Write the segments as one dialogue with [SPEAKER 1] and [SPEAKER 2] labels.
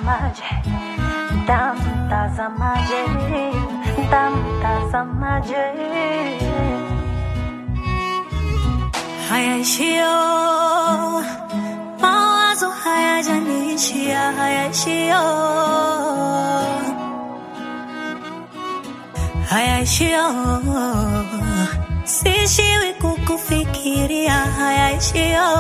[SPEAKER 1] Ntamtazamaje, ntamtazamaje, ntamtazamaje.
[SPEAKER 2] hayaishio mawazo hayajaniishia hayaishio hayaishio sishiwi kukufikiria hayaishio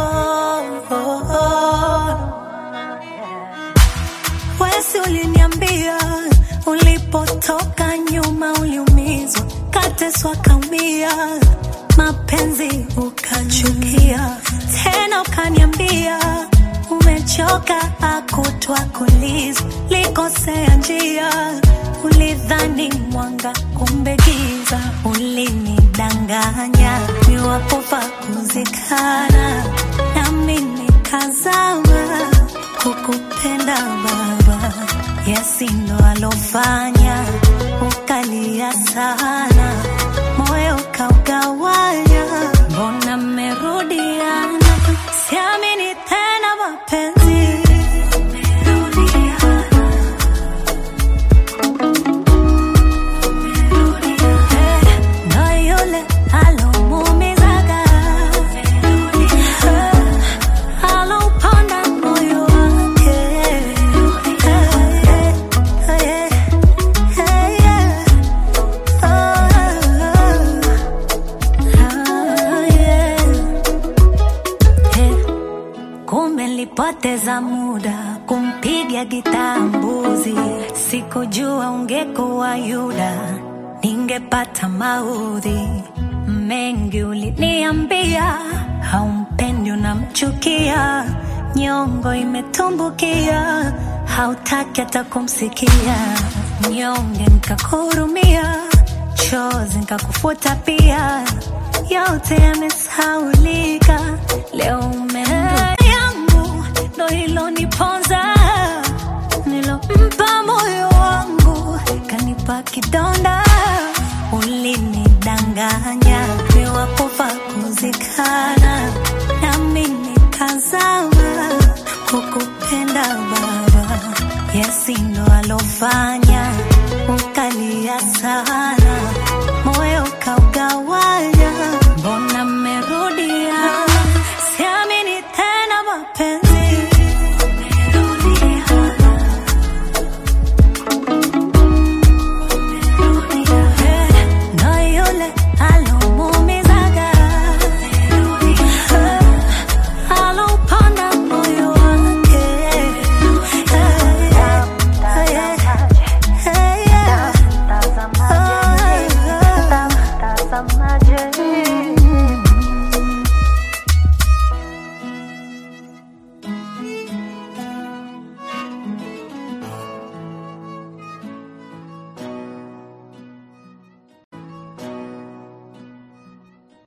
[SPEAKER 2] wesi uliniambia ulipotoka nyuma uliumizwa kateswa kaumia mapenzi ukachukia tena ukaniambia umechoka akutwa kuliza likosea njia ulidhani mwanga kumbe giza ulinidanganya niwapofa kuzikana nami nikazama kukupenda baba yasindo alofanya ukalia sana moyo ukaugawanya mbona mmerudiana siamini tena mapenzi Eh, ndo yule alomuumizaga Eh, alauponda moyo wake Eh, eh, eh, eh, yeah. Kumbe nilipoteza muda kumpiga gitaa mbuzi, sikujua ungekuwa Yuda, ningepata maudhi mengi. Uliniambia haumpendi, unamchukia, nyongo imetumbukia, hautaki hata kumsikia, nyonge nikakuhurumia, chozi nikakufuta pia, yote yamesaulika, leo umeenda yangu ndo hilo niponza, nilompa moyo wangu kanipa kidonda, ulinidanganya niwakufa kuzikana, nami nikazama kukupenda baba, yesi ndo alofanya ukalia sana